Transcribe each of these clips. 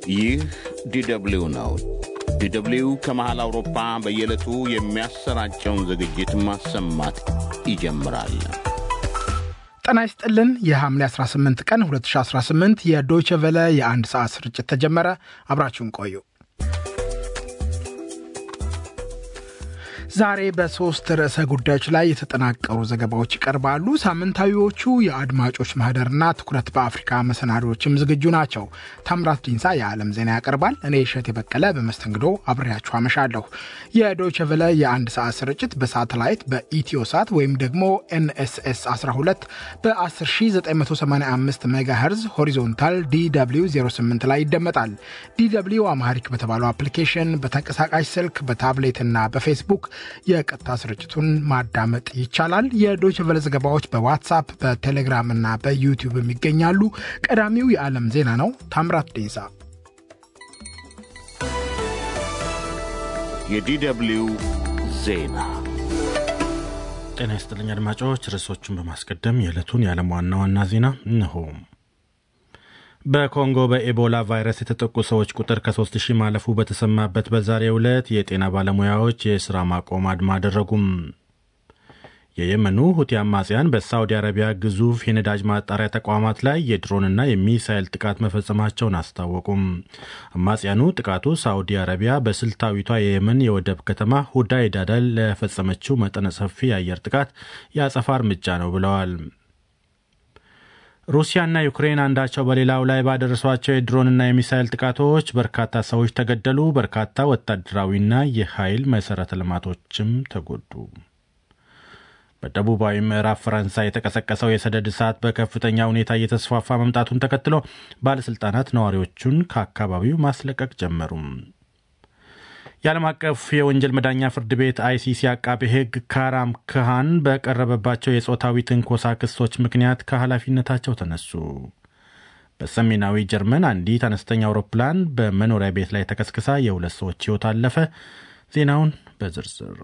ይህ ዲደብሊው ነው። ዲደብሊው ከመሃል አውሮፓ በየዕለቱ የሚያሰራጨውን ዝግጅት ማሰማት ይጀምራል። ጤና ይስጥልን። የሐምሌ 18 ቀን 2018 የዶይቸ ቨለ የአንድ ሰዓት ስርጭት ተጀመረ። አብራችሁን ቆዩ። ዛሬ በሶስት ርዕሰ ጉዳዮች ላይ የተጠናቀሩ ዘገባዎች ይቀርባሉ። ሳምንታዊዎቹ የአድማጮች ማህደርና ትኩረት በአፍሪካ መሰናዶዎችም ዝግጁ ናቸው። ታምራት ዲንሳ የዓለም ዜና ያቀርባል። እኔ እሸት የበቀለ በመስተንግዶ አብሬያችሁ አመሻለሁ። የዶይቸ ቨለ የአንድ ሰዓት ስርጭት በሳተላይት በኢትዮ ሳት ወይም ደግሞ ኤንኤስኤስ 12 በ10985 ሜጋሄርዝ ሆሪዞንታል ዲw 08 ላይ ይደመጣል። ዲw አማሪክ በተባለው አፕሊኬሽን በተንቀሳቃሽ ስልክ በታብሌትና በፌስቡክ የቀጥታ ስርጭቱን ማዳመጥ ይቻላል። የዶይቸ ቨለ ዘገባዎች በዋትሳፕ በቴሌግራም እና በዩቲዩብ የሚገኛሉ። ቀዳሚው የዓለም ዜና ነው። ታምራት ዴንሳ የዲደብሊው ዜና ጤና ይስጥልኝ አድማጮች። ርዕሶቹን በማስቀደም የዕለቱን የዓለም ዋና ዋና ዜና እነሆ። በኮንጎ በኤቦላ ቫይረስ የተጠቁ ሰዎች ቁጥር ከ3 ሺህ ማለፉ በተሰማበት በዛሬው ዕለት የጤና ባለሙያዎች የሥራ ማቆም አድማ አደረጉም። የየመኑ ሁቲ አማጽያን በሳውዲ አረቢያ ግዙፍ የነዳጅ ማጣሪያ ተቋማት ላይ የድሮንና የሚሳይል ጥቃት መፈጸማቸውን አስታወቁም። አማጽያኑ ጥቃቱ ሳውዲ አረቢያ በስልታዊቷ የየመን የወደብ ከተማ ሁዳይዳ ላይ ለፈጸመችው መጠነ ሰፊ የአየር ጥቃት የአጸፋ እርምጃ ነው ብለዋል። ሩሲያና ዩክሬን አንዳቸው በሌላው ላይ ባደረሷቸው የድሮንና የሚሳይል ጥቃቶች በርካታ ሰዎች ተገደሉ፣ በርካታ ወታደራዊና የኃይል መሠረተ ልማቶችም ተጎዱ። በደቡባዊ ምዕራብ ፈረንሳይ የተቀሰቀሰው የሰደድ እሳት በከፍተኛ ሁኔታ እየተስፋፋ መምጣቱን ተከትሎ ባለሥልጣናት ነዋሪዎቹን ከአካባቢው ማስለቀቅ ጀመሩም። የዓለም አቀፍ የወንጀል መዳኛ ፍርድ ቤት አይሲሲ አቃቤ ሕግ ካራም ክሃን በቀረበባቸው የጾታዊ ትንኮሳ ክሶች ምክንያት ከኃላፊነታቸው ተነሱ። በሰሜናዊ ጀርመን አንዲት አነስተኛ አውሮፕላን በመኖሪያ ቤት ላይ ተከስክሳ የሁለት ሰዎች ሕይወት አለፈ። ዜናውን በዝርዝር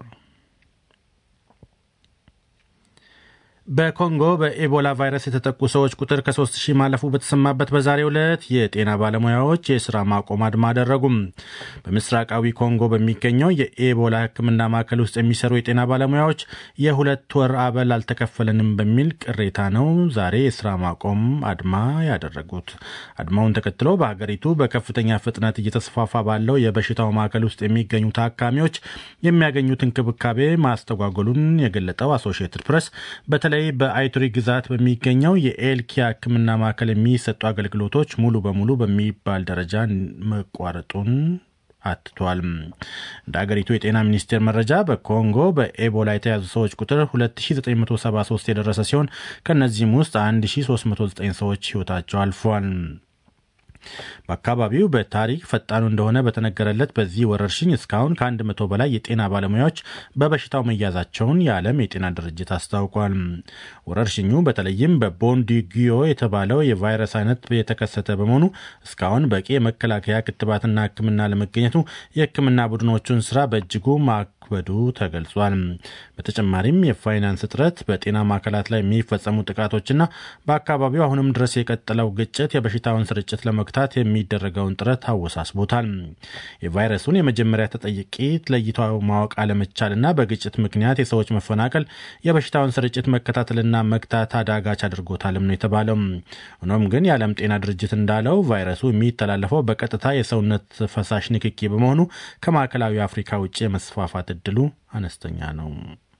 በኮንጎ በኤቦላ ቫይረስ የተጠቁ ሰዎች ቁጥር ከ3 ሺህ ማለፉ በተሰማበት በዛሬው ዕለት የጤና ባለሙያዎች የሥራ ማቆም አድማ አደረጉም። በምስራቃዊ ኮንጎ በሚገኘው የኤቦላ ሕክምና ማዕከል ውስጥ የሚሰሩ የጤና ባለሙያዎች የሁለት ወር አበል አልተከፈለንም በሚል ቅሬታ ነው ዛሬ የሥራ ማቆም አድማ ያደረጉት። አድማውን ተከትሎ በሀገሪቱ በከፍተኛ ፍጥነት እየተስፋፋ ባለው የበሽታው ማዕከል ውስጥ የሚገኙ ታካሚዎች የሚያገኙት እንክብካቤ ማስተጓጎሉን የገለጠው አሶሺየትድ ፕሬስ በተለይ በአይቱሪ ግዛት በሚገኘው የኤልኪያ ሕክምና ማዕከል የሚሰጡ አገልግሎቶች ሙሉ በሙሉ በሚባል ደረጃ መቋረጡን አትቷል። እንደ አገሪቱ የጤና ሚኒስቴር መረጃ በኮንጎ በኤቦላ የተያዙ ሰዎች ቁጥር 2973 የደረሰ ሲሆን ከእነዚህም ውስጥ 1309 ሰዎች ሕይወታቸው አልፏል። በአካባቢው በታሪክ ፈጣኑ እንደሆነ በተነገረለት በዚህ ወረርሽኝ እስካሁን ከአንድ መቶ በላይ የጤና ባለሙያዎች በበሽታው መያዛቸውን የዓለም የጤና ድርጅት አስታውቋል። ወረርሽኙ በተለይም በቦንዲጊዮ የተባለው የቫይረስ አይነት የተከሰተ በመሆኑ እስካሁን በቂ የመከላከያ ክትባትና ሕክምና ለመገኘቱ የሕክምና ቡድኖቹን ስራ በእጅጉ ማክበዱ ተገልጿል። በተጨማሪም የፋይናንስ እጥረት፣ በጤና ማዕከላት ላይ የሚፈጸሙ ጥቃቶችና በአካባቢው አሁንም ድረስ የቀጠለው ግጭት የበሽታውን ስርጭት ለመ ለመግታት የሚደረገውን ጥረት አወሳስቦታል። የቫይረሱን የመጀመሪያ ተጠቂ ለይቶ ማወቅ አለመቻልና በግጭት ምክንያት የሰዎች መፈናቀል የበሽታውን ስርጭት መከታተልና መግታት አዳጋች አድርጎታልም ነው የተባለው። ሆኖም ግን የዓለም ጤና ድርጅት እንዳለው ቫይረሱ የሚተላለፈው በቀጥታ የሰውነት ፈሳሽ ንክኪ በመሆኑ ከማዕከላዊ አፍሪካ ውጭ የመስፋፋት እድሉ አነስተኛ ነው።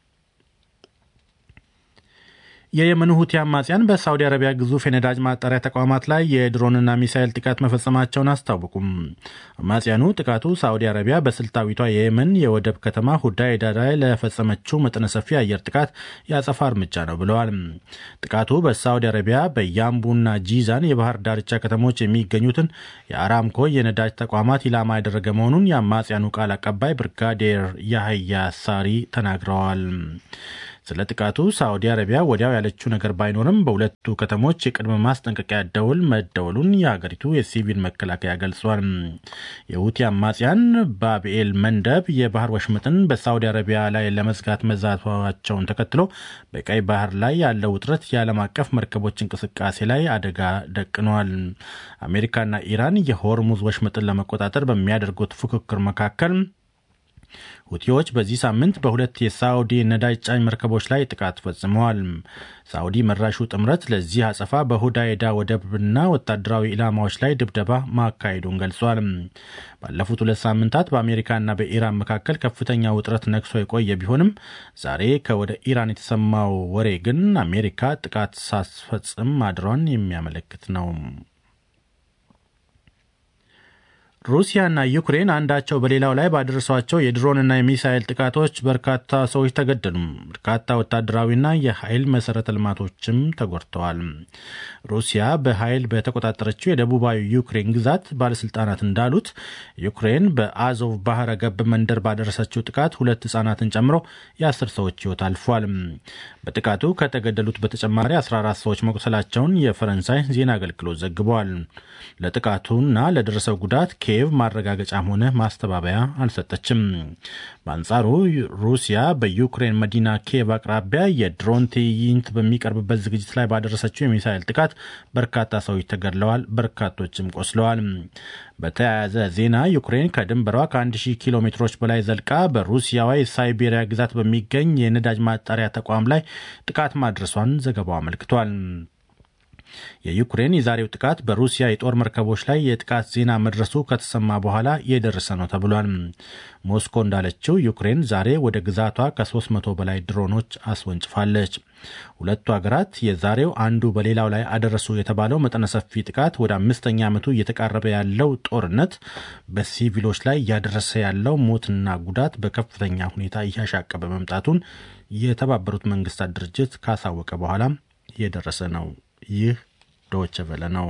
የየመኑ ሁቲ አማጽያን በሳውዲ አረቢያ ግዙፍ የነዳጅ ማጣሪያ ተቋማት ላይ የድሮንና ሚሳይል ጥቃት መፈጸማቸውን አስታወቁም። አማጽያኑ ጥቃቱ ሳውዲ አረቢያ በስልታዊቷ የየመን የወደብ ከተማ ሁዳይዳ ላይ ለፈጸመችው መጠነ ሰፊ አየር ጥቃት የአጸፋ እርምጃ ነው ብለዋል። ጥቃቱ በሳውዲ አረቢያ በያምቡና ጂዛን የባህር ዳርቻ ከተሞች የሚገኙትን የአራምኮ የነዳጅ ተቋማት ኢላማ ያደረገ መሆኑን የአማጽያኑ ቃል አቀባይ ብርጋዴር ያህያ ሳሪ ተናግረዋል። ስለ ጥቃቱ ሳዑዲ አረቢያ ወዲያው ያለችው ነገር ባይኖርም በሁለቱ ከተሞች የቅድመ ማስጠንቀቂያ ደውል መደወሉን የሀገሪቱ የሲቪል መከላከያ ገልጿል። የሁቲ አማጽያን ባብኤል መንደብ የባህር ወሽመጥን በሳዑዲ አረቢያ ላይ ለመዝጋት መዛቷቸውን ተከትሎ በቀይ ባህር ላይ ያለው ውጥረት የዓለም አቀፍ መርከቦች እንቅስቃሴ ላይ አደጋ ደቅነዋል። አሜሪካና ኢራን የሆርሙዝ ወሽመጥን ለመቆጣጠር በሚያደርጉት ፉክክር መካከል ሁቲዎች በዚህ ሳምንት በሁለት የሳዑዲ ነዳጅ ጫኝ መርከቦች ላይ ጥቃት ፈጽመዋል። ሳዑዲ መራሹ ጥምረት ለዚህ አጸፋ በሁዳይዳ ወደብና ወታደራዊ ኢላማዎች ላይ ድብደባ ማካሄዱን ገልጿል። ባለፉት ሁለት ሳምንታት በአሜሪካና በኢራን መካከል ከፍተኛ ውጥረት ነግሶ የቆየ ቢሆንም ዛሬ ከወደ ኢራን የተሰማው ወሬ ግን አሜሪካ ጥቃት ሳስፈጽም ማድሯን የሚያመለክት ነው። ሩሲያና ዩክሬን አንዳቸው በሌላው ላይ ባደረሷቸው የድሮንና የሚሳይል ጥቃቶች በርካታ ሰዎች ተገደሉ። በርካታ ወታደራዊና የኃይል መሰረተ ልማቶችም ተጎድተዋል። ሩሲያ በኃይል በተቆጣጠረችው የደቡባዊ ዩክሬን ግዛት ባለስልጣናት እንዳሉት ዩክሬን በአዞቭ ባህረ ገብ መንደር ባደረሰችው ጥቃት ሁለት ህጻናትን ጨምሮ የአስር ሰዎች ህይወት አልፏል። በጥቃቱ ከተገደሉት በተጨማሪ 14 ሰዎች መቁሰላቸውን የፈረንሳይ ዜና አገልግሎት ዘግበዋል። ለጥቃቱና ለደረሰው ጉዳት ኪየቭ ማረጋገጫም ሆነ ማስተባበያ አልሰጠችም። በአንጻሩ ሩሲያ በዩክሬን መዲና ኪየቭ አቅራቢያ የድሮን ትዕይንት በሚቀርብበት ዝግጅት ላይ ባደረሰችው የሚሳይል ጥቃት በርካታ ሰዎች ተገድለዋል፣ በርካቶችም ቆስለዋል። በተያያዘ ዜና ዩክሬን ከድንበሯ ከ1000 ኪሎ ሜትሮች በላይ ዘልቃ በሩሲያዋ የሳይቤሪያ ግዛት በሚገኝ የነዳጅ ማጣሪያ ተቋም ላይ ጥቃት ማድረሷን ዘገባው አመልክቷል። የዩክሬን የዛሬው ጥቃት በሩሲያ የጦር መርከቦች ላይ የጥቃት ዜና መድረሱ ከተሰማ በኋላ የደረሰ ነው ተብሏል። ሞስኮ እንዳለችው ዩክሬን ዛሬ ወደ ግዛቷ ከ300 በላይ ድሮኖች አስወንጭፋለች። ሁለቱ ሀገራት የዛሬው አንዱ በሌላው ላይ አደረሱ የተባለው መጠነ ሰፊ ጥቃት ወደ አምስተኛ ዓመቱ እየተቃረበ ያለው ጦርነት በሲቪሎች ላይ እያደረሰ ያለው ሞትና ጉዳት በከፍተኛ ሁኔታ እያሻቀበ መምጣቱን የተባበሩት መንግስታት ድርጅት ካሳወቀ በኋላ የደረሰ ነው። ይህ ዶች ቨለ ነው።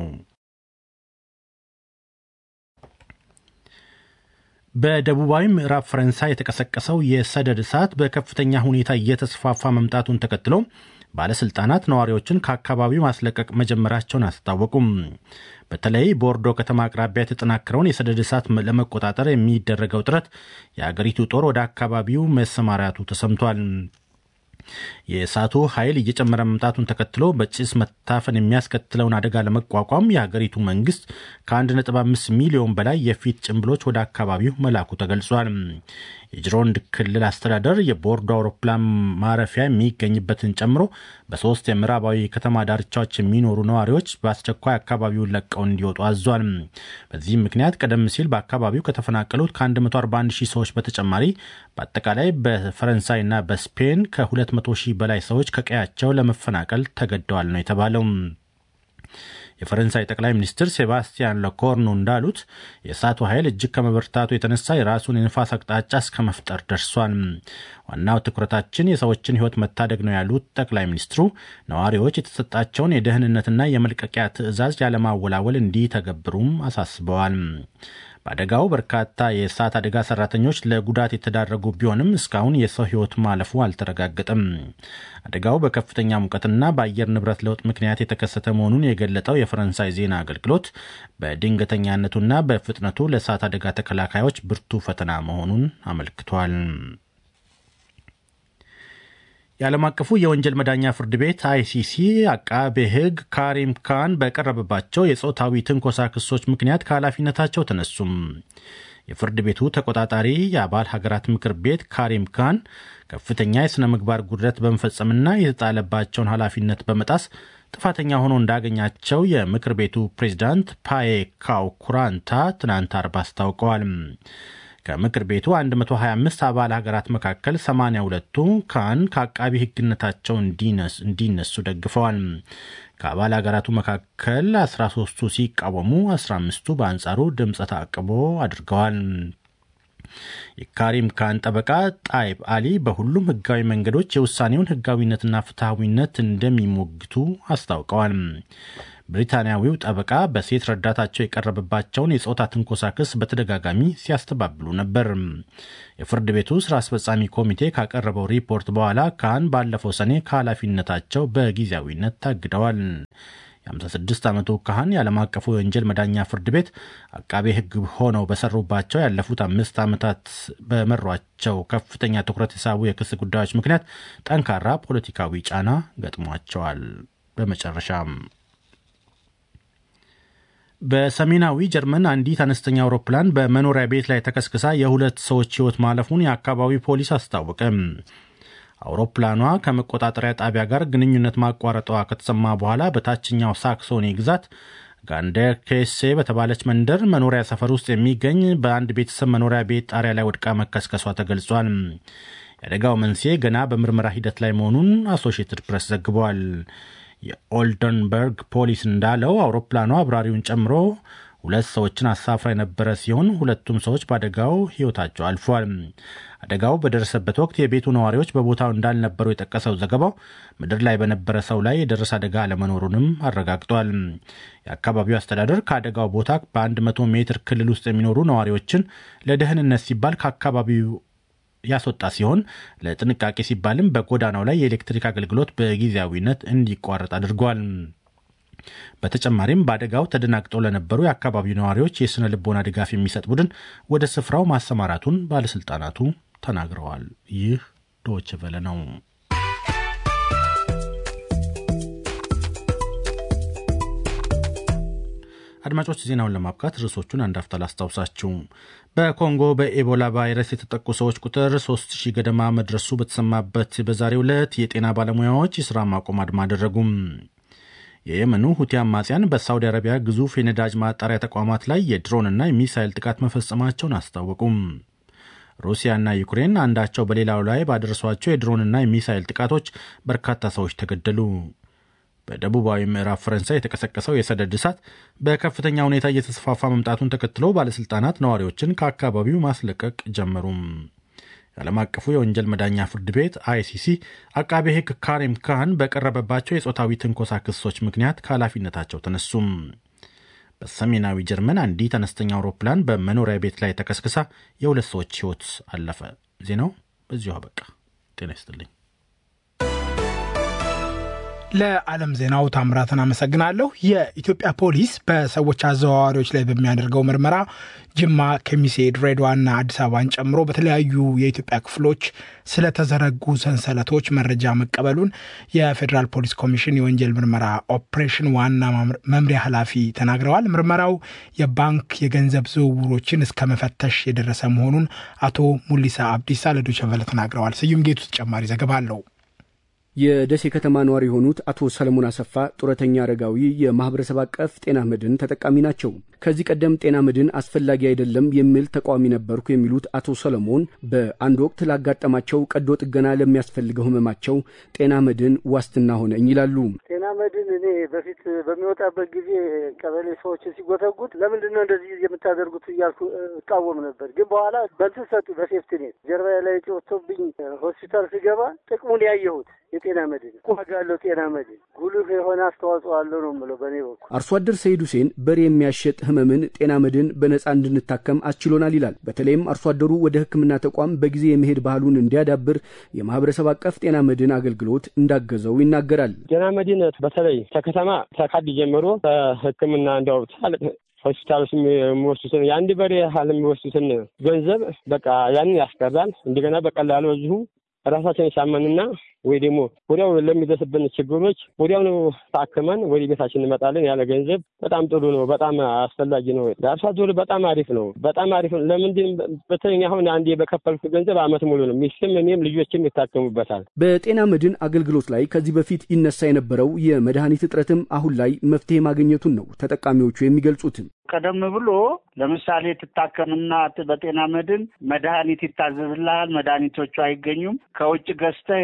በደቡባዊ ምዕራብ ፈረንሳይ የተቀሰቀሰው የሰደድ እሳት በከፍተኛ ሁኔታ እየተስፋፋ መምጣቱን ተከትሎ ባለስልጣናት ነዋሪዎችን ከአካባቢው ማስለቀቅ መጀመራቸውን አስታወቁም። በተለይ ቦርዶ ከተማ አቅራቢያ የተጠናከረውን የሰደድ እሳት ለመቆጣጠር የሚደረገው ጥረት የአገሪቱ ጦር ወደ አካባቢው መሰማራቱ ተሰምቷል። የእሳቱ ኃይል እየጨመረ መምጣቱን ተከትሎ በጭስ መታፈን የሚያስከትለውን አደጋ ለመቋቋም የሀገሪቱ መንግስት ከ1.5 ሚሊዮን በላይ የፊት ጭንብሎች ወደ አካባቢው መላኩ ተገልጿል። የጅሮንድ ክልል አስተዳደር የቦርዶ አውሮፕላን ማረፊያ የሚገኝበትን ጨምሮ በሶስት የምዕራባዊ ከተማ ዳርቻዎች የሚኖሩ ነዋሪዎች በአስቸኳይ አካባቢውን ለቀው እንዲወጡ አዟል። በዚህም ምክንያት ቀደም ሲል በአካባቢው ከተፈናቀሉት ከ141 ሺህ ሰዎች በተጨማሪ በአጠቃላይ በፈረንሳይና በስፔን ከ200 ሺህ በላይ ሰዎች ከቀያቸው ለመፈናቀል ተገደዋል ነው የተባለው። የፈረንሳይ ጠቅላይ ሚኒስትር ሴባስቲያን ለኮርኑ እንዳሉት የእሳቱ ኃይል እጅግ ከመበርታቱ የተነሳ የራሱን የንፋስ አቅጣጫ እስከ መፍጠር ደርሷል። ዋናው ትኩረታችን የሰዎችን ሕይወት መታደግ ነው ያሉት ጠቅላይ ሚኒስትሩ ነዋሪዎች የተሰጣቸውን የደህንነትና የመልቀቂያ ትዕዛዝ ያለማወላወል እንዲተገብሩም አሳስበዋል። በአደጋው በርካታ የእሳት አደጋ ሰራተኞች ለጉዳት የተዳረጉ ቢሆንም እስካሁን የሰው ሕይወት ማለፉ አልተረጋገጠም። አደጋው በከፍተኛ ሙቀትና በአየር ንብረት ለውጥ ምክንያት የተከሰተ መሆኑን የገለጠው የፈረንሳይ ዜና አገልግሎት በድንገተኛነቱና በፍጥነቱ ለእሳት አደጋ ተከላካዮች ብርቱ ፈተና መሆኑን አመልክቷል። የዓለም አቀፉ የወንጀል መዳኛ ፍርድ ቤት አይሲሲ አቃቤ ሕግ ካሪም ካን በቀረበባቸው የጾታዊ ትንኮሳ ክሶች ምክንያት ከኃላፊነታቸው ተነሱም። የፍርድ ቤቱ ተቆጣጣሪ የአባል ሀገራት ምክር ቤት ካሪም ካን ከፍተኛ የሥነ ምግባር ጉድለት በመፈጸምና የተጣለባቸውን ኃላፊነት በመጣስ ጥፋተኛ ሆኖ እንዳገኛቸው የምክር ቤቱ ፕሬዚዳንት ፓዬ ካው ኩራንታ ትናንት አርብ አስታውቀዋል። ከምክር ቤቱ 125 አባል ሀገራት መካከል 82ቱ ካን ከአቃቢ ሕግነታቸው እንዲነሱ ደግፈዋል። ከአባል ሀገራቱ መካከል 13ቱ ሲቃወሙ፣ 15ቱ በአንጻሩ ድምፀ ተአቅቦ አድርገዋል። የካሪም ካን ጠበቃ ጣይብ አሊ በሁሉም ህጋዊ መንገዶች የውሳኔውን ህጋዊነትና ፍትሐዊነት እንደሚሞግቱ አስታውቀዋል። ብሪታንያዊው ጠበቃ በሴት ረዳታቸው የቀረበባቸውን የጾታ ትንኮሳ ክስ በተደጋጋሚ ሲያስተባብሉ ነበር። የፍርድ ቤቱ ስራ አስፈጻሚ ኮሚቴ ካቀረበው ሪፖርት በኋላ ካህን ባለፈው ሰኔ ከኃላፊነታቸው በጊዜያዊነት ታግደዋል። የ56 ዓመቱ ካህን የዓለም አቀፉ የወንጀል መዳኛ ፍርድ ቤት አቃቤ ሕግ ሆነው በሰሩባቸው ያለፉት አምስት ዓመታት በመሯቸው ከፍተኛ ትኩረት የሳቡ የክስ ጉዳዮች ምክንያት ጠንካራ ፖለቲካዊ ጫና ገጥሟቸዋል። በመጨረሻም በሰሜናዊ ጀርመን አንዲት አነስተኛ አውሮፕላን በመኖሪያ ቤት ላይ ተከስክሳ የሁለት ሰዎች ሕይወት ማለፉን የአካባቢው ፖሊስ አስታወቀ። አውሮፕላኗ ከመቆጣጠሪያ ጣቢያ ጋር ግንኙነት ማቋረጧ ከተሰማ በኋላ በታችኛው ሳክሶኒ ግዛት ጋንደር ኬሴ በተባለች መንደር መኖሪያ ሰፈር ውስጥ የሚገኝ በአንድ ቤተሰብ መኖሪያ ቤት ጣሪያ ላይ ወድቃ መከስከሷ ተገልጿል። የአደጋው መንስኤ ገና በምርመራ ሂደት ላይ መሆኑን አሶሺየትድ ፕሬስ ዘግቧል። የኦልደንበርግ ፖሊስ እንዳለው አውሮፕላኗ አብራሪውን ጨምሮ ሁለት ሰዎችን አሳፍራ የነበረ ሲሆን ሁለቱም ሰዎች በአደጋው ሕይወታቸው አልፏል። አደጋው በደረሰበት ወቅት የቤቱ ነዋሪዎች በቦታው እንዳልነበሩ የጠቀሰው ዘገባው ምድር ላይ በነበረ ሰው ላይ የደረሰ አደጋ አለመኖሩንም አረጋግጧል። የአካባቢው አስተዳደር ከአደጋው ቦታ በ100 ሜትር ክልል ውስጥ የሚኖሩ ነዋሪዎችን ለደህንነት ሲባል ከአካባቢው ያስወጣ ሲሆን ለጥንቃቄ ሲባልም በጎዳናው ላይ የኤሌክትሪክ አገልግሎት በጊዜያዊነት እንዲቋረጥ አድርጓል። በተጨማሪም በአደጋው ተደናግጠው ለነበሩ የአካባቢው ነዋሪዎች የሥነ ልቦና ድጋፍ የሚሰጥ ቡድን ወደ ስፍራው ማሰማራቱን ባለሥልጣናቱ ተናግረዋል። ይህ ዶይቼ ቬለ ነው። አድማጮች ዜናውን ለማብቃት ርዕሶቹን አንድ አፍታ ላስታውሳችሁ። በኮንጎ በኤቦላ ቫይረስ የተጠቁ ሰዎች ቁጥር 3000 ገደማ መድረሱ በተሰማበት በዛሬው ዕለት የጤና ባለሙያዎች የሥራ ማቆም አድማ አደረጉም። የየመኑ ሁቲ አማጽያን በሳውዲ አረቢያ ግዙፍ የነዳጅ ማጣሪያ ተቋማት ላይ የድሮንና የሚሳይል ጥቃት መፈጸማቸውን አስታወቁም። ሩሲያና ዩክሬን አንዳቸው በሌላው ላይ ባደረሷቸው የድሮንና የሚሳይል ጥቃቶች በርካታ ሰዎች ተገደሉ። በደቡባዊ ምዕራብ ፈረንሳይ የተቀሰቀሰው የሰደድ እሳት በከፍተኛ ሁኔታ እየተስፋፋ መምጣቱን ተከትሎ ባለሥልጣናት ነዋሪዎችን ከአካባቢው ማስለቀቅ ጀመሩም። የዓለም አቀፉ የወንጀል መዳኛ ፍርድ ቤት አይሲሲ አቃቤ ሕግ ካሪም ካህን በቀረበባቸው የጾታዊ ትንኮሳ ክሶች ምክንያት ከኃላፊነታቸው ተነሱም። በሰሜናዊ ጀርመን አንዲት አነስተኛ አውሮፕላን በመኖሪያ ቤት ላይ ተከስክሳ የሁለት ሰዎች ሕይወት አለፈ። ዜናው በዚሁ አበቃ። ጤና ይስጥልኝ። ለዓለም ዜናው ታምራትን አመሰግናለሁ። የኢትዮጵያ ፖሊስ በሰዎች አዘዋዋሪዎች ላይ በሚያደርገው ምርመራ ጅማ፣ ከሚሴ፣ ድሬዳዋና አዲስ አበባን ጨምሮ በተለያዩ የኢትዮጵያ ክፍሎች ስለተዘረጉ ሰንሰለቶች መረጃ መቀበሉን የፌዴራል ፖሊስ ኮሚሽን የወንጀል ምርመራ ኦፕሬሽን ዋና መምሪያ ኃላፊ ተናግረዋል። ምርመራው የባንክ የገንዘብ ዝውውሮችን እስከ መፈተሽ የደረሰ መሆኑን አቶ ሙሊሳ አብዲሳ ለዶይቼ ቬለ ተናግረዋል። ስዩም ጌቱ ተጨማሪ ዘገባ አለው። የደሴ ከተማ ነዋሪ የሆኑት አቶ ሰለሞን አሰፋ ጡረተኛ አረጋዊ የማህበረሰብ አቀፍ ጤና መድን ተጠቃሚ ናቸው። ከዚህ ቀደም ጤና መድን አስፈላጊ አይደለም የሚል ተቃዋሚ ነበርኩ የሚሉት አቶ ሰለሞን በአንድ ወቅት ላጋጠማቸው ቀዶ ጥገና ለሚያስፈልገው ህመማቸው ጤና መድን ዋስትና ሆነኝ ይላሉ። ጤና መድን እኔ በፊት በሚወጣበት ጊዜ ቀበሌ ሰዎችን ሲጎተጉት ለምንድን ነው እንደዚህ የምታደርጉት እያልኩ እቃወም ነበር። ግን በኋላ በንትን ሰጡ በሴፍትኔት ጀርባዬ ላይ ጮቶብኝ ሆስፒታል ስገባ ጥቅሙን ያየሁት የጤና መድን ዋጋ ያለው ጤና መድን ጉልህ የሆነ አስተዋጽኦ አለው ነው የምለው በእኔ በኩል። አርሶ አደር ሰይድ ሁሴን በሬ የሚያሸጥ ህመምን ጤና መድን በነጻ እንድንታከም አስችሎናል ይላል። በተለይም አርሶ አደሩ ወደ ሕክምና ተቋም በጊዜ የመሄድ ባህሉን እንዲያዳብር የማህበረሰብ አቀፍ ጤና መድን አገልግሎት እንዳገዘው ይናገራል። ጤና መድን በተለይ ከከተማ ከካድ ጀምሮ ከሕክምና እንዲያው ትላልቅ ሆስፒታሎች የሚወስዱትን የአንድ በሬ ያህል የሚወስዱትን ገንዘብ በቃ ያንን ያስቀራል። እንደገና በቀላሉ እዚሁ ራሳችን ሳመንና ወይ ደግሞ ወዲያው ለሚደርስብን ችግሮች ወዲያውኑ ታክመን ወደ ቤታችን እንመጣለን። ያለ ገንዘብ በጣም ጥሩ ነው። በጣም አስፈላጊ ነው። ለአርሶ አደሩ በጣም አሪፍ ነው። በጣም አሪፍ ነው። ለምንድን በተለይ አሁን አንዴ በከፈልኩ ገንዘብ አመት ሙሉ ነው። ሚስትም እኔም ልጆችም ይታከሙበታል። በጤና መድን አገልግሎት ላይ ከዚህ በፊት ይነሳ የነበረው የመድኃኒት እጥረትም አሁን ላይ መፍትሄ ማግኘቱን ነው ተጠቃሚዎቹ የሚገልጹትም። ቀደም ብሎ ለምሳሌ ትታከምና በጤና መድን መድኃኒት ይታዘዝልሃል። መድኃኒቶቹ አይገኙም። ከውጭ ገዝተህ ይወራ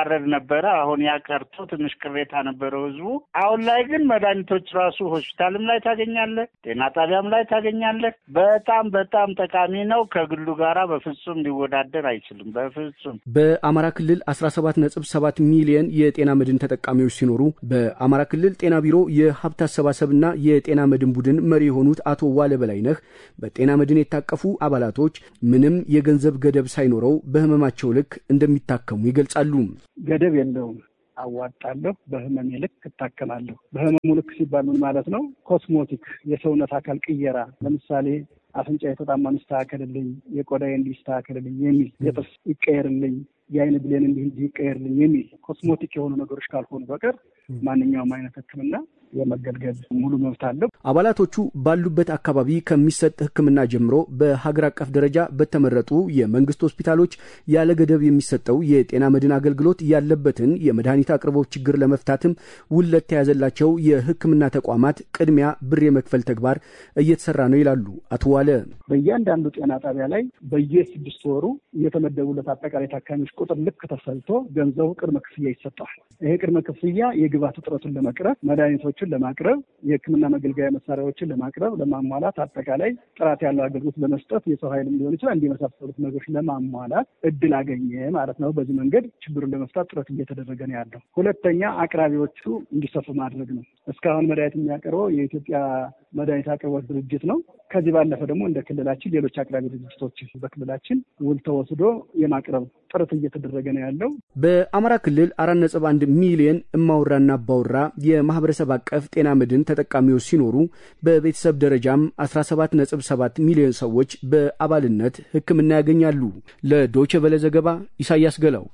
ይዋረድ ነበረ። አሁን ያ ቀርቶ ትንሽ ቅሬታ ነበረው ህዝቡ። አሁን ላይ ግን መድኃኒቶች ራሱ ሆስፒታልም ላይ ታገኛለህ፣ ጤና ጣቢያም ላይ ታገኛለህ። በጣም በጣም ጠቃሚ ነው። ከግሉ ጋራ በፍጹም ሊወዳደር አይችልም። በፍጹም በአማራ ክልል 17.7 ሚሊየን የጤና መድን ተጠቃሚዎች ሲኖሩ በአማራ ክልል ጤና ቢሮ የሀብት አሰባሰብና የጤና መድን ቡድን መሪ የሆኑት አቶ ዋለ በላይነህ በጤና መድን የታቀፉ አባላቶች ምንም የገንዘብ ገደብ ሳይኖረው በህመማቸው ልክ እንደሚታከሙ ይገልጻሉ። ገደብ የለውም። አዋጣለሁ፣ በህመሜ ልክ እታከማለሁ። በህመሙ ልክ ሲባል ምን ማለት ነው? ኮስሞቲክ የሰውነት አካል ቅየራ ለምሳሌ አፍንጫ የተጣማ ይስተካከልልኝ፣ የቆዳዬ እንዲህ ይስተካከልልኝ የሚል የጥርስ ይቀየርልኝ፣ የአይን ብሌን እንዲህ እንዲህ ይቀየርልኝ የሚል ኮስሞቲክ የሆኑ ነገሮች ካልሆኑ በቀር ማንኛውም አይነት ሕክምና የመገልገል ሙሉ መብት አለው። አባላቶቹ ባሉበት አካባቢ ከሚሰጥ ሕክምና ጀምሮ በሀገር አቀፍ ደረጃ በተመረጡ የመንግስት ሆስፒታሎች ያለ ገደብ የሚሰጠው የጤና መድን አገልግሎት ያለበትን የመድኃኒት አቅርቦት ችግር ለመፍታትም ውል ለተያዘላቸው የሕክምና ተቋማት ቅድሚያ ብር የመክፈል ተግባር እየተሰራ ነው ይላሉ አቶ ዋለ። በእያንዳንዱ ጤና ጣቢያ ላይ በየስድስት ወሩ የተመደቡለት አጠቃላይ ታካሚዎች ቁጥር ልክ ተሰልቶ ገንዘቡ ቅድመ ክፍያ ይሰጠዋል። ይሄ ቅድመ ክፍያ የግብዓት እጥረቱን ለመቅረፍ መድኃኒቶችን ለማቅረብ የህክምና መገልገያ መሳሪያዎችን ለማቅረብ ለማሟላት አጠቃላይ ጥራት ያለው አገልግሎት ለመስጠት የሰው ኃይልም ሊሆን ይችላል እንዲመሳሰሉት ነገሮች ለማሟላት እድል አገኘ ማለት ነው። በዚህ መንገድ ችግሩን ለመፍታት ጥረት እየተደረገ ነው ያለው። ሁለተኛ አቅራቢዎቹ እንዲሰፉ ማድረግ ነው። እስካሁን መድኃኒት የሚያቀርበው የኢትዮጵያ መድኃኒት አቅርቦት ድርጅት ነው። ከዚህ ባለፈ ደግሞ እንደ ክልላችን ሌሎች አቅራቢ ድርጅቶች በክልላችን ውል ተወስዶ የማቅረብ ጥረት እየተደረገ ነው ያለው። በአማራ ክልል አራት ነጥብ አንድ ሚሊየን እማውራና አባውራ የማህበረሰብ አቀፍ ጤና መድን ተጠቃሚዎች ሲኖሩ በቤተሰብ ደረጃም 17 ነጥብ 7 ሚሊዮን ሰዎች በአባልነት ሕክምና ያገኛሉ። ለዶይቼ ቬለ ዘገባ ኢሳያስ ገላው።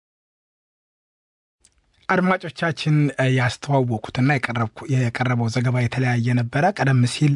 አድማጮቻችን ያስተዋወቁትና የቀረበው ዘገባ የተለያየ ነበረ። ቀደም ሲል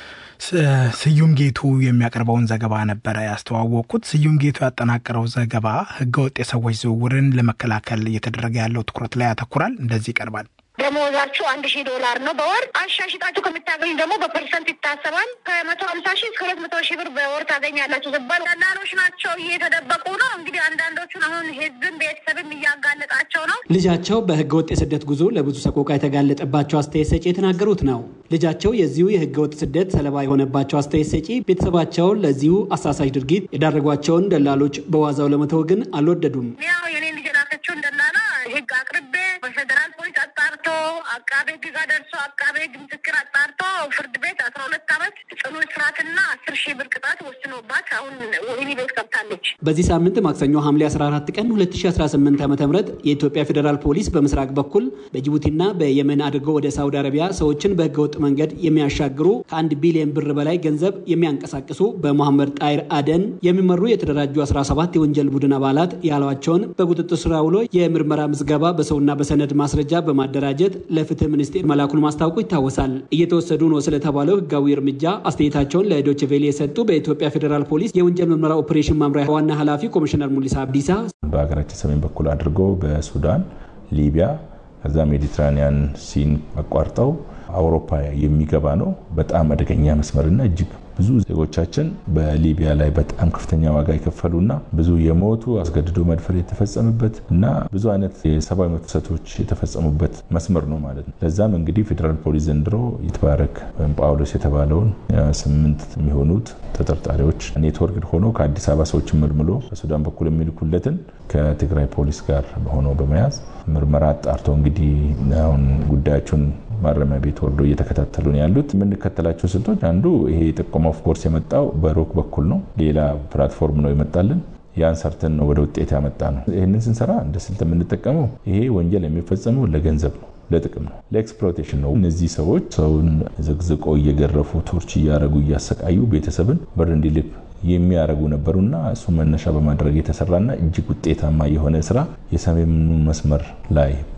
ስዩም ጌቱ የሚያቀርበውን ዘገባ ነበረ ያስተዋወቅኩት። ስዩም ጌቱ ያጠናቀረው ዘገባ ህገወጥ የሰዎች ዝውውርን ለመከላከል እየተደረገ ያለው ትኩረት ላይ ያተኩራል። እንደዚህ ይቀርባል። ደሞዛችሁ አንድ ሺህ ዶላር ነው በወር አሻሽጣችሁ ከምታገኙ ደግሞ በፐርሰንት ይታሰባል። ከመቶ ሀምሳ ሺህ እስከ ሁለት መቶ ሺህ ብር በወር ታገኛላችሁ ሲባል ደላሎች ናቸው እየተደበቁ ነው። እንግዲህ አንዳንዶቹን አሁን ህዝብን ቤተሰብም እያጋለጣቸው ነው። ልጃቸው በህገ ወጥ የስደት ጉዞ ለብዙ ሰቆቃ የተጋለጠባቸው አስተያየት ሰጪ የተናገሩት ነው። ልጃቸው የዚሁ የህገ ወጥ ስደት ሰለባ የሆነባቸው አስተያየት ሰጪ ቤተሰባቸውን ለዚሁ አሳሳች ድርጊት የዳረጓቸውን ደላሎች በዋዛው ለመተው ግን አልወደዱም። ያው የኔ ልጅ ላከችውን ደላላ ህግ አቅርቤ በፌዴራል ፖሊስ አጣርቶ አቃቤ ህግ ጋር ደርሶ አቃቤ ህግ ምስክር አጣርቶ ፍርድ ቤት አስራ ሁለት ዓመት ጽኑ እስራትና አስር ሺህ ብር ቅጣት ወስኖባት አሁን ወህኒ ቤት ገብታለች። በዚህ ሳምንት ማክሰኞ ሐምሌ 14 ቀን 2018 ዓ ም የኢትዮጵያ ፌዴራል ፖሊስ በምስራቅ በኩል በጅቡቲና በየመን አድርገው ወደ ሳውዲ አረቢያ ሰዎችን በህገወጥ መንገድ የሚያሻግሩ ከአንድ ቢሊዮን ብር በላይ ገንዘብ የሚያንቀሳቅሱ በመሐመድ ጣይር አደን የሚመሩ የተደራጁ 17 የወንጀል ቡድን አባላት ያሏቸውን በቁጥጥር ስር ውሎ የምርመራ ምዝገባ በሰውና በሰነድ ማስረጃ በማደራጀት ለፍትህ ሚኒስቴር መላኩን ማስታወቁ ይታወሳል። እየተወሰዱ ነው ስለተባለው ህጋዊ እርምጃ አስተያየታቸውን ለዶይቼ ቬለ የሰጡ በኢትዮጵያ ፌዴራል ፖሊስ የወንጀል ምርመራ ኦፕሬሽን መምሪያ ዋና ኃላፊ ኮሚሽነር ሙሊሳ አብዲሳ በሀገራችን ሰሜን በኩል አድርገው በሱዳን፣ ሊቢያ ከዛ ሜዲትራኒያን ሲን አቋርጠው አውሮፓ የሚገባ ነው። በጣም አደገኛ መስመርና እጅግ ብዙ ዜጎቻችን በሊቢያ ላይ በጣም ከፍተኛ ዋጋ የከፈሉና ብዙ የሞቱ አስገድዶ መድፈር የተፈጸመበት እና ብዙ አይነት የሰብአዊ መብት ጥሰቶች የተፈጸሙበት መስመር ነው ማለት ነው። ለዛም እንግዲህ ፌዴራል ፖሊስ ዘንድሮ ይትባረክ ወይም ጳውሎስ የተባለውን ስምንት የሚሆኑት ተጠርጣሪዎች ኔትወርክ ሆኖ ከአዲስ አበባ ሰዎችን መልምሎ በሱዳን በኩል የሚልኩለትን ከትግራይ ፖሊስ ጋር ሆኖ በመያዝ ምርመራ አጣርቶ እንግዲህ አሁን ጉዳያቸውን ማረሚያ ቤት ወርዶ እየተከታተሉ ነው ያሉት። የምንከተላቸው ስልቶች አንዱ ይሄ ጥቆማ ኦፍኮርስ የመጣው በሮክ በኩል ነው። ሌላ ፕላትፎርም ነው የመጣልን። ያን ሰርተን ነው ወደ ውጤት ያመጣ ነው። ይህንን ስንሰራ እንደ ስልት የምንጠቀመው ይሄ ወንጀል የሚፈጸመው ለገንዘብ ነው፣ ለጥቅም ነው፣ ለኤክስፕሎቴሽን ነው። እነዚህ ሰዎች ሰውን ዘግዝቆ እየገረፉ ቶርች እያደረጉ እያሰቃዩ ቤተሰብን ብር እንዲልክ የሚያደርጉ ነበሩና እሱ መነሻ በማድረግ የተሰራና እጅግ ውጤታማ የሆነ ስራ የሰሜኑ መስመር ላይ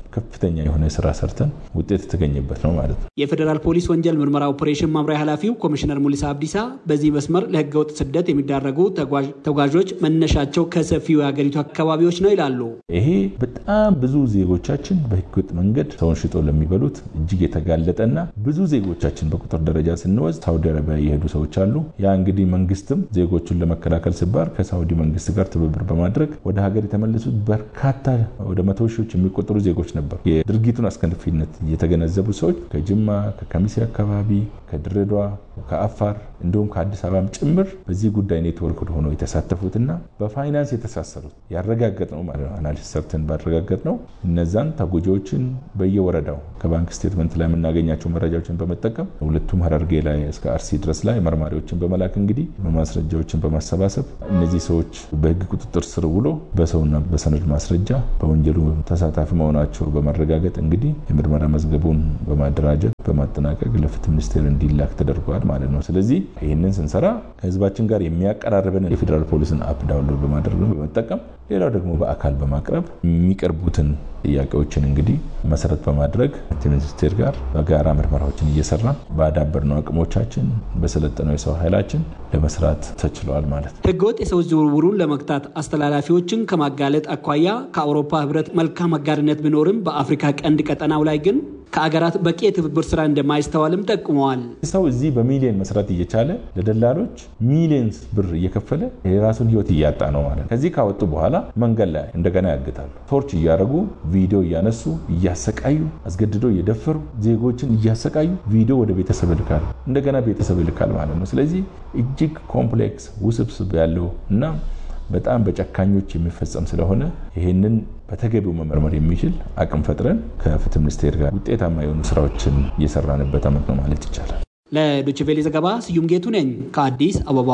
ከፍተኛ የሆነ ስራ ሰርተን ውጤት የተገኘበት ነው ማለት ነው። የፌዴራል ፖሊስ ወንጀል ምርመራ ኦፕሬሽን መምሪያ ኃላፊው ኮሚሽነር ሙሊሳ አብዲሳ በዚህ መስመር ለህገወጥ ስደት የሚዳረጉ ተጓዦች መነሻቸው ከሰፊው የሀገሪቱ አካባቢዎች ነው ይላሉ። ይሄ በጣም ብዙ ዜጎቻችን በህገወጥ መንገድ ሰውን ሽጦ ለሚበሉት እጅግ የተጋለጠና ብዙ ዜጎቻችን በቁጥር ደረጃ ስንወስድ ሳውዲ አረቢያ የሄዱ ሰዎች አሉ። ያ እንግዲህ መንግስትም ዜጎቹን ለመከላከል ሲባል ከሳውዲ መንግስት ጋር ትብብር በማድረግ ወደ ሀገር የተመለሱት በርካታ ወደ መቶ ሺዎች የሚቆጠሩ ዜጎች ነበሩ። የድርጊቱን አስከፊነት የተገነዘቡ ሰዎች ከጅማ፣ ከከሚሴ አካባቢ፣ ከድሬዳዋ፣ ከአፋር እንዲሁም ከአዲስ አበባም ጭምር በዚህ ጉዳይ ኔትወርክ ሆነው የተሳተፉትና በፋይናንስ የተሳሰሩት ያረጋገጥ ነው ማለት ነው። አናሊሲስ ሰርተን ባረጋገጥ ነው እነዛን ተጎጂዎችን በየወረዳው ከባንክ ስቴትመንት ላይ የምናገኛቸው መረጃዎችን በመጠቀም ሁለቱም ሀረርጌ ላይ እስከ አርሲ ድረስ ላይ መርማሪዎችን በመላክ እንግዲህ ማስረጃዎችን በማሰባሰብ እነዚህ ሰዎች በህግ ቁጥጥር ስር ውሎ በሰውና በሰነድ ማስረጃ በወንጀሉ ተሳታፊ መሆናቸው በማረጋገጥ እንግዲህ የምርመራ መዝገቡን በማደራጀት በማጠናቀቅ ለፍትህ ሚኒስቴር እንዲላክ ተደርገዋል ማለት ነው። ስለዚህ ይህንን ስንሰራ ከህዝባችን ጋር የሚያቀራርበን የፌዴራል ፖሊስን አፕ ዳውንሎድ በማድረግ በመጠቀም ሌላው ደግሞ በአካል በማቅረብ የሚቀርቡትን ጥያቄዎችን እንግዲህ መሰረት በማድረግ ፍትህ ሚኒስቴር ጋር በጋራ ምርመራዎችን እየሰራ ባዳበርነው አቅሞቻችን በሰለጠነው የሰው ኃይላችን ለመስራት ተችለዋል ማለት ነው። ህገወጥ የሰዎች ዝውውሩን ለመግታት አስተላላፊዎችን ከማጋለጥ አኳያ ከአውሮፓ ህብረት መልካም አጋርነት ቢኖርም በአፍሪካ ቀንድ ቀጠናው ላይ ግን ከአገራት በቂ የትብብር ስራ እንደማይስተዋልም ጠቁመዋል። ሰው እዚህ በሚሊዮን መስራት እየቻለ ለደላሎች ሚሊዮን ብር እየከፈለ የራሱን ህይወት እያጣ ነው ማለት ነው። ከዚህ ካወጡ በኋላ መንገድ ላይ እንደገና ያግታሉ። ቶርች እያደረጉ ቪዲዮ እያነሱ እያሰቃዩ አስገድደው እየደፈሩ ዜጎችን እያሰቃዩ ቪዲዮ ወደ ቤተሰብ ይልካል፣ እንደገና ቤተሰብ ይልካል ማለት ነው። ስለዚህ እጅግ ኮምፕሌክስ ውስብስብ ያለው እና በጣም በጨካኞች የሚፈጸም ስለሆነ ይህንን በተገቢው መመርመር የሚችል አቅም ፈጥረን ከፍትህ ሚኒስቴር ጋር ውጤታማ የሆኑ ስራዎችን እየሰራንበት ዓመት ነው ማለት ይቻላል። ለዶይቼ ቬለ ዘገባ ስዩም ጌቱ ነኝ ከአዲስ አበባ።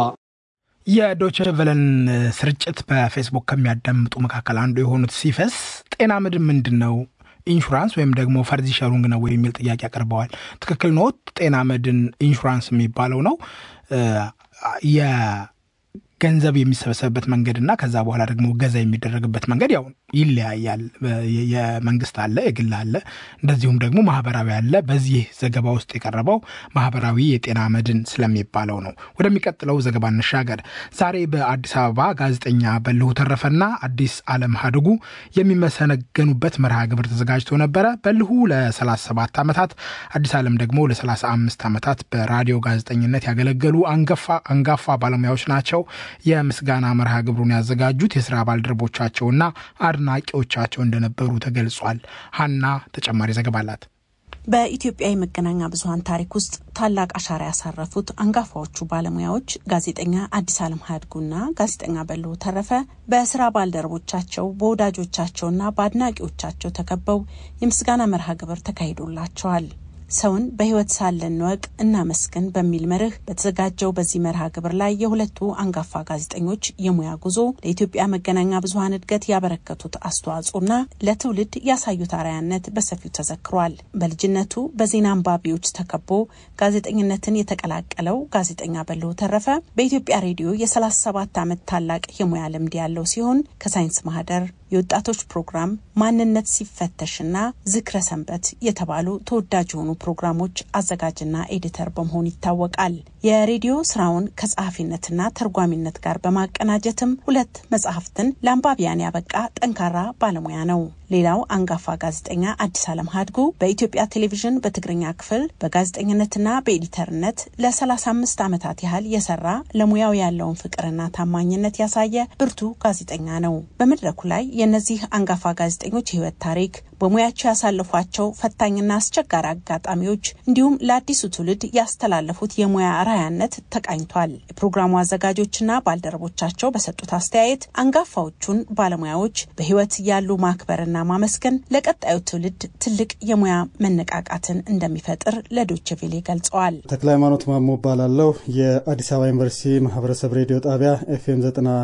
የዶይቼ ቬለን ስርጭት በፌስቡክ ከሚያዳምጡ መካከል አንዱ የሆኑት ሲፈስ ጤና ምድን ምንድን ነው ኢንሹራንስ ወይም ደግሞ ፈርዚ ሸሩንግ ነው የሚል ጥያቄ አቅርበዋል። ትክክል ኖት። ጤና መድን ኢንሹራንስ የሚባለው ነው ገንዘብ የሚሰበሰብበት መንገድ እና ከዛ በኋላ ደግሞ ገዛ የሚደረግበት መንገድ ያው ይለያያል። የመንግስት አለ፣ የግል አለ፣ እንደዚሁም ደግሞ ማህበራዊ አለ። በዚህ ዘገባ ውስጥ የቀረበው ማህበራዊ የጤና መድን ስለሚባለው ነው። ወደሚቀጥለው ዘገባ እንሻገር። ዛሬ በአዲስ አበባ ጋዜጠኛ በልሁ ተረፈና አዲስ አለም ሀድጉ የሚመሰገኑበት መርሃ ግብር ተዘጋጅቶ ነበረ። በልሁ ለ37 ዓመታት አዲስ አለም ደግሞ ለ35 ዓመታት በራዲዮ ጋዜጠኝነት ያገለገሉ አንጋፋ ባለሙያዎች ናቸው። የምስጋና መርሃ ግብሩን ያዘጋጁት የስራ ባልደረቦቻቸውና አድናቂዎቻቸው እንደነበሩ ተገልጿል። ሀና ተጨማሪ ዘገባ አላት። በኢትዮጵያ የመገናኛ ብዙኃን ታሪክ ውስጥ ታላቅ አሻራ ያሳረፉት አንጋፋዎቹ ባለሙያዎች ጋዜጠኛ አዲስ አለም ሀድጉና ጋዜጠኛ በልሁ ተረፈ በስራ ባልደረቦቻቸው በወዳጆቻቸውና በአድናቂዎቻቸው ተከበው የምስጋና መርሃ ግብር ተካሂዶላቸዋል። ሰውን በሕይወት ሳለን እንወቅ እናመስግን በሚል መርህ በተዘጋጀው በዚህ መርሃ ግብር ላይ የሁለቱ አንጋፋ ጋዜጠኞች የሙያ ጉዞ ለኢትዮጵያ መገናኛ ብዙኃን እድገት ያበረከቱት አስተዋጽኦና ለትውልድ ያሳዩት አርአያነት በሰፊው ተዘክሯል። በልጅነቱ በዜና አንባቢዎች ተከቦ ጋዜጠኝነትን የተቀላቀለው ጋዜጠኛ በልሁ ተረፈ በኢትዮጵያ ሬዲዮ የ37 ዓመት ታላቅ የሙያ ልምድ ያለው ሲሆን ከሳይንስ ማህደር የወጣቶች ፕሮግራም ማንነት ሲፈተሽና ዝክረ ሰንበት የተባሉ ተወዳጅ የሆኑ ፕሮግራሞች አዘጋጅና ኤዲተር በመሆን ይታወቃል። የሬዲዮ ስራውን ከጸሐፊነትና ተርጓሚነት ጋር በማቀናጀትም ሁለት መጽሐፍትን ለአንባቢያን ያበቃ ጠንካራ ባለሙያ ነው። ሌላው አንጋፋ ጋዜጠኛ አዲስ አለም ሀድጉ በኢትዮጵያ ቴሌቪዥን በትግርኛ ክፍል በጋዜጠኝነትና በኤዲተርነት ለ35 ዓመታት ያህል የሰራ ለሙያው ያለውን ፍቅርና ታማኝነት ያሳየ ብርቱ ጋዜጠኛ ነው። በመድረኩ ላይ የእነዚህ አንጋፋ ጋዜጠኞች የህይወት ታሪክ በሙያቸው ያሳለፏቸው ፈታኝና አስቸጋሪ አጋጣሚዎች እንዲሁም ለአዲሱ ትውልድ ያስተላለፉት የሙያ ራያነት ተቃኝቷል። የፕሮግራሙ አዘጋጆችና ባልደረቦቻቸው በሰጡት አስተያየት አንጋፋዎቹን ባለሙያዎች በህይወት ያሉ ማክበርና ማመስገን ለቀጣዩ ትውልድ ትልቅ የሙያ መነቃቃትን እንደሚፈጥር ለዶይቼ ቬለ ገልጸዋል። ተክለ ሃይማኖት ማሞ እባላለሁ። የአዲስ አበባ ዩኒቨርሲቲ ማህበረሰብ ሬዲዮ ጣቢያ ኤፍኤም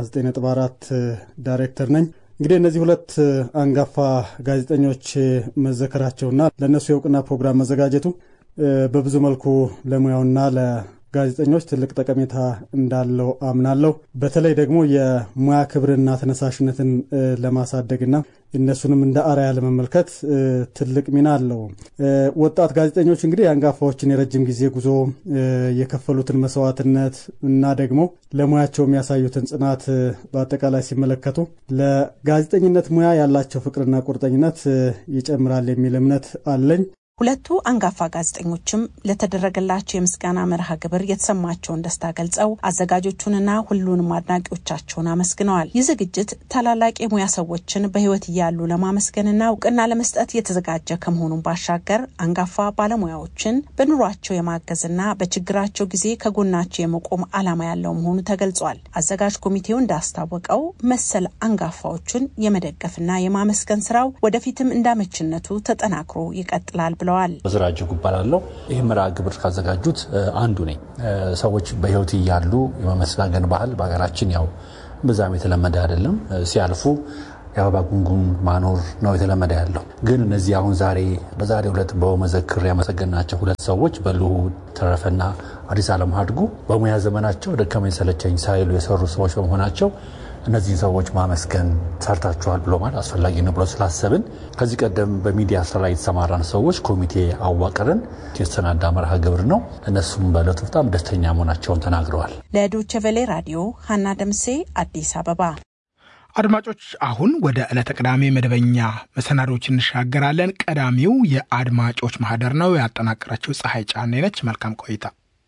99.4 ዳይሬክተር ነኝ። እንግዲህ እነዚህ ሁለት አንጋፋ ጋዜጠኞች መዘከራቸውና ለእነሱ የእውቅና ፕሮግራም መዘጋጀቱ በብዙ መልኩ ለሙያውና ጋዜጠኞች ትልቅ ጠቀሜታ እንዳለው አምናለሁ። በተለይ ደግሞ የሙያ ክብርና ተነሳሽነትን ለማሳደግና እነሱንም እንደ አርአያ ለመመልከት ትልቅ ሚና አለው። ወጣት ጋዜጠኞች እንግዲህ የአንጋፋዎችን የረጅም ጊዜ ጉዞ የከፈሉትን መስዋዕትነት እና ደግሞ ለሙያቸው የሚያሳዩትን ጽናት በአጠቃላይ ሲመለከቱ ለጋዜጠኝነት ሙያ ያላቸው ፍቅርና ቁርጠኝነት ይጨምራል የሚል እምነት አለኝ። ሁለቱ አንጋፋ ጋዜጠኞችም ለተደረገላቸው የምስጋና መርሃ ግብር የተሰማቸውን ደስታ ገልጸው አዘጋጆቹንና ሁሉንም አድናቂዎቻቸውን አመስግነዋል። ይህ ዝግጅት ታላላቅ የሙያ ሰዎችን በሕይወት እያሉ ለማመስገንና እውቅና ለመስጠት የተዘጋጀ ከመሆኑን ባሻገር አንጋፋ ባለሙያዎችን በኑሯቸው የማገዝና በችግራቸው ጊዜ ከጎናቸው የመቆም ዓላማ ያለው መሆኑ ተገልጿል። አዘጋጅ ኮሚቴው እንዳስታወቀው መሰል አንጋፋዎቹን የመደገፍና የማመስገን ስራው ወደፊትም እንዳመችነቱ ተጠናክሮ ይቀጥላል ብለዋል። በዝራ እጅጉ እባላለሁ። ይህ መርሃ ግብር ካዘጋጁት አንዱ ነኝ። ሰዎች በህይወት እያሉ የመመስጋገን ባህል በሀገራችን ያው ብዛም የተለመደ አይደለም። ሲያልፉ የአበባ ጉንጉን ማኖር ነው የተለመደ ያለው። ግን እነዚህ አሁን ዛሬ በዛሬው ዕለት በመዘክር ያመሰገናቸው ሁለት ሰዎች በልዑድ ተረፈና አዲስ ዓለም አድጉ በሙያ ዘመናቸው ደከመኝ ሰለቸኝ ሳይሉ የሰሩ ሰዎች በመሆናቸው እነዚህን ሰዎች ማመስገን ሰርታችኋል ብሎ ማለት አስፈላጊ ነው ብሎ ስላሰብን ከዚህ ቀደም በሚዲያ ስራ ላይ የተሰማራን ሰዎች ኮሚቴ አዋቅርን የተሰናዳ መርሃ ግብር ነው። እነሱም በእለቱ በጣም ደስተኛ መሆናቸውን ተናግረዋል። ለዶቼ ቬሌ ራዲዮ ሀና ደምሴ አዲስ አበባ። አድማጮች አሁን ወደ ዕለተ ቅዳሜ መደበኛ መሰናዶች እንሻገራለን። ቀዳሚው የአድማጮች ማህደር ነው። ያጠናቀረችው ፀሐይ ጫኔ ነች። መልካም ቆይታ።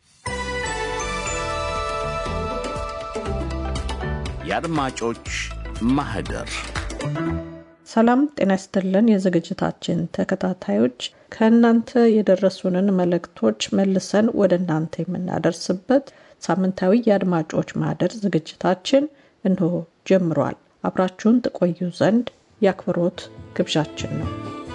የአድማጮች ማህደር ሰላም ጤና ይስጥልን። የዝግጅታችን ተከታታዮች ከእናንተ የደረሱንን መልእክቶች መልሰን ወደ እናንተ የምናደርስበት ሳምንታዊ የአድማጮች ማህደር ዝግጅታችን እንሆ ጀምሯል። አብራችሁን ትቆዩ ዘንድ የአክብሮት ግብዣችን ነው።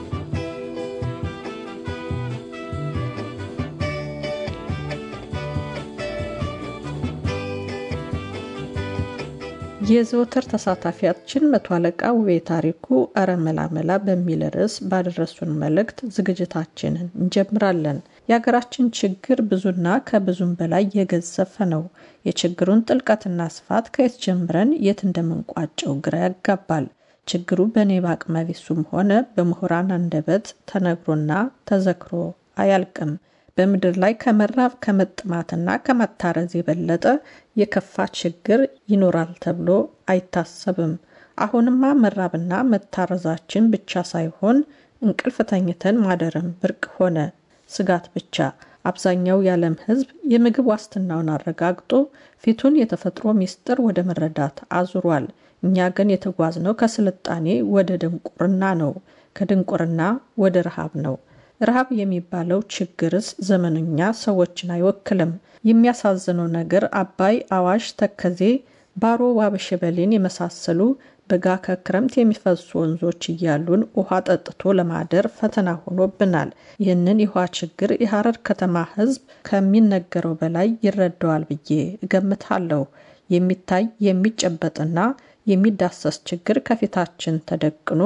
የዘወትር ተሳታፊያችን መቶ አለቃ ውቤ ታሪኩ አረ መላመላ በሚል ርዕስ ባደረሱን መልእክት ዝግጅታችንን እንጀምራለን። የሀገራችን ችግር ብዙና ከብዙም በላይ የገዘፈ ነው። የችግሩን ጥልቀትና ስፋት ከየት ጀምረን የት እንደምንቋጨው ግራ ያጋባል። ችግሩ በእኔ በአቅመ ቢሱም ሆነ በምሁራን አንደበት ተነግሮና ተዘክሮ አያልቅም። በምድር ላይ ከመራብ ከመጥማትና ከመታረዝ የበለጠ የከፋ ችግር ይኖራል ተብሎ አይታሰብም። አሁንማ መራብና መታረዛችን ብቻ ሳይሆን እንቅልፍ ተኝተን ማደርም ብርቅ ሆነ። ስጋት ብቻ። አብዛኛው የዓለም ሕዝብ የምግብ ዋስትናውን አረጋግጦ ፊቱን የተፈጥሮ ሚስጥር ወደ መረዳት አዙሯል። እኛ ግን የተጓዝነው ከስልጣኔ ወደ ድንቁርና ነው። ከድንቁርና ወደ ረሃብ ነው። ረሃብ የሚባለው ችግርስ ዘመነኛ ሰዎችን አይወክልም። የሚያሳዝነው ነገር አባይ፣ አዋሽ፣ ተከዜ፣ ባሮ፣ ዋበሸበሌን የመሳሰሉ በጋ ከክረምት የሚፈሱ ወንዞች እያሉን ውሃ ጠጥቶ ለማደር ፈተና ሆኖብናል። ይህንን የውሃ ችግር የሐረር ከተማ ሕዝብ ከሚነገረው በላይ ይረዳዋል ብዬ እገምታለሁ። የሚታይ የሚጨበጥና የሚዳሰስ ችግር ከፊታችን ተደቅኖ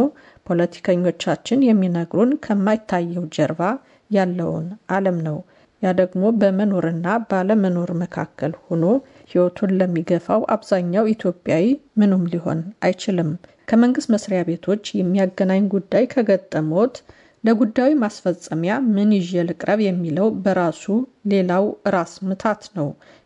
ፖለቲከኞቻችን የሚነግሩን ከማይታየው ጀርባ ያለውን ዓለም ነው። ያ ደግሞ በመኖርና ባለመኖር መካከል ሆኖ ሕይወቱን ለሚገፋው አብዛኛው ኢትዮጵያዊ ምኑም ሊሆን አይችልም። ከመንግስት መስሪያ ቤቶች የሚያገናኝ ጉዳይ ከገጠሞት ለጉዳዩ ማስፈጸሚያ ምን ይዤ ልቅረብ የሚለው በራሱ ሌላው ራስ ምታት ነው።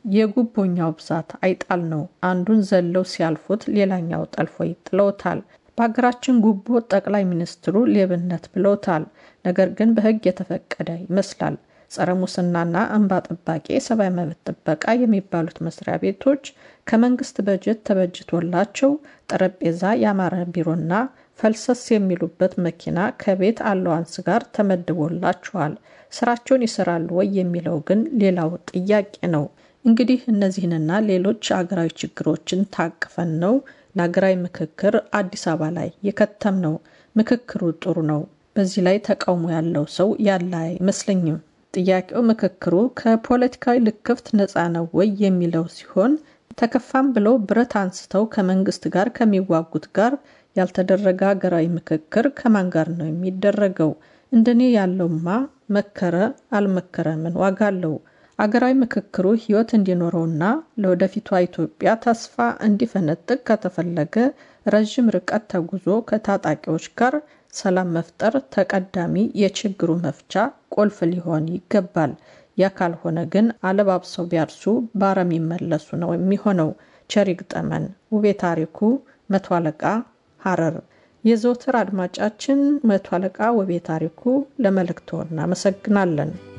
የጉቦኛው ብዛት አይጣል ነው። አንዱን ዘለው ሲያልፉት ሌላኛው ጠልፎ ይጥለውታል። በሀገራችን ጉቦ ጠቅላይ ሚኒስትሩ ሌብነት ብለውታል። ነገር ግን በሕግ የተፈቀደ ይመስላል። ጸረ ሙስናና እንባ ጠባቂ፣ የሰብአዊ መብት ጥበቃ የሚባሉት መስሪያ ቤቶች ከመንግስት በጀት ተበጅቶላቸው ጠረጴዛ ያማረ ቢሮና ፈልሰስ የሚሉበት መኪና ከቤት አለዋንስ ጋር ተመድቦላቸዋል። ስራቸውን ይሰራሉ ወይ የሚለው ግን ሌላው ጥያቄ ነው። እንግዲህ እነዚህንና ሌሎች አገራዊ ችግሮችን ታቅፈን ነው ለሀገራዊ ምክክር አዲስ አበባ ላይ የከተም ነው። ምክክሩ ጥሩ ነው። በዚህ ላይ ተቃውሞ ያለው ሰው ያለ አይመስለኝም። ጥያቄው ምክክሩ ከፖለቲካዊ ልክፍት ነፃ ነው ወይ የሚለው ሲሆን ተከፋም ብለው ብረት አንስተው ከመንግስት ጋር ከሚዋጉት ጋር ያልተደረገ ሀገራዊ ምክክር ከማን ጋር ነው የሚደረገው? እንደኔ ያለውማ መከረ አልመከረ ምን ዋጋ አለው? አገራዊ ምክክሩ ሕይወት እንዲኖረውና ለወደፊቷ ኢትዮጵያ ተስፋ እንዲፈነጥቅ ከተፈለገ ረዥም ርቀት ተጉዞ ከታጣቂዎች ጋር ሰላም መፍጠር ተቀዳሚ የችግሩ መፍቻ ቁልፍ ሊሆን ይገባል። ያ ካልሆነ ግን አለባብሰው ቢያርሱ ባረም ይመለሱ ነው የሚሆነው። ቸር ይግጠመን። ውቤ ታሪኩ መቶ አለቃ ሐረር። የዘወትር አድማጫችን መቶ አለቃ ውቤ ታሪኩ ለመልእክቶ እናመሰግናለን።